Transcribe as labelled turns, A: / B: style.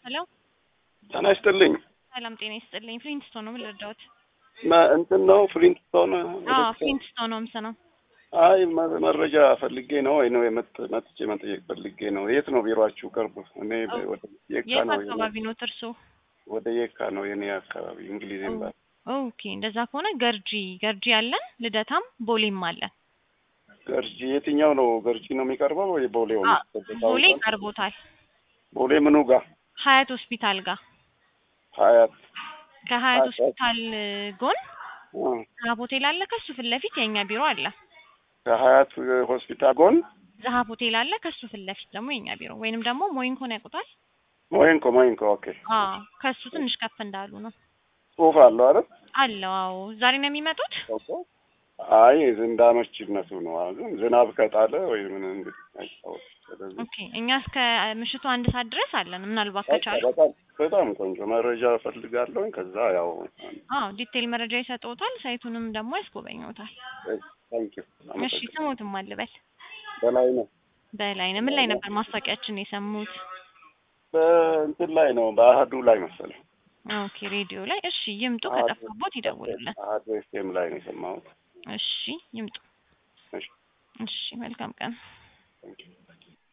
A: ሄሎ
B: ጤና ይስጥልኝ።
A: ሰላም ጤና ይስጥልኝ። ፍሊንትስቶን ነው ምን ልርዳዎት?
B: መ- እንትን ነው ፍሊንትስቶን
A: አዎ ፍሊንትስቶን ነው የምሰነው።
B: አይ መ- መረጃ ፈልጌ ነው ወይ ነው የመጥ- መጥቼ መጠየቅ ፈልጌ ነው። የት ነው ቢሮአችሁ? ቅርብ እኔ በ- ወደ የካ
A: የት
B: ነው የኔ-
A: አካባቢ ነው እርሶ?
B: ወደ የካ ነው የኔ አካባቢ እንግሊዝ ኤምባሲ።
A: ኦኬ እንደዛ ከሆነ ገርጂ ገርጂ አለን፣ ልደታም ቦሌም አለን።
B: ገርጂ የትኛው ነው? ገርጂ ነው የሚቀርበው ወይ ቦሌው ነው?
A: አ- ቦሌ ቀርቦታል።
B: ቦሌ ምኑ ጋር?
A: ሀያት ሆስፒታል ጋር
B: ሀያት
A: ከሀያት
B: ሀያት
A: ሆስፒታል ጎን
B: አ፣
A: ዛሀብ ሆቴል አለ። ከሱ ፊት ለፊት የእኛ ቢሮ አለ።
B: ከሀያት ሆስፒታል ጎን
A: ዛሀብ ሆቴል አለ። ከሱ ፊት ለፊት ደግሞ የእኛ ቢሮ ወይንም ደግሞ ሞይንኮን ያውቁታል?
B: ሞይንኮ ሞይንኮ። ኦኬ
A: አዎ ከሱ ትንሽ ከፍ እንዳሉ ነው
B: ጽሁፍ አለው አይደል?
A: አለው። አዎ ዛሬ ነው የሚመጡት?
B: ኦኬ። አይ እንዳመችነቱ ነው። ግን ዝናብ ከጣለ ወይ ምን እንግዲህ አይታወቅም። ስለዚህ
A: ኦኬ እኛ እስከ ምሽቱ አንድ ሰዓት ድረስ አለን። ምናልባት
B: በቃ
A: ከቻሉ
B: በጣም በጣም ቆንጆ መረጃ እፈልጋለሁ። ከዛ ያው
A: አዎ ዲቴይል መረጃ ይሰጥዎታል። ሳይቱንም ደግሞ ያስጎበኘዎታል።
B: ታንኪ
A: እሺ ስሙትም አልበል
B: በላይ ነው
A: በላይ ነው። ምን ላይ ነበር ማስታወቂያችን የሰሙት?
B: በእንትን ላይ ነው በአህዱ ላይ መሰለኝ
A: ኦኬ ሬዲዮ ላይ። እሺ ይምጡ፣
B: አህዱ-
A: ከጠፋቦት ይደውሉልን።
B: አህዱ ኤፍኤም ላይ ነው የሰማሁት።
A: እሺ ይምጡ።
B: እሺ
A: እሺ መልካም ቀን።
B: ታንኪ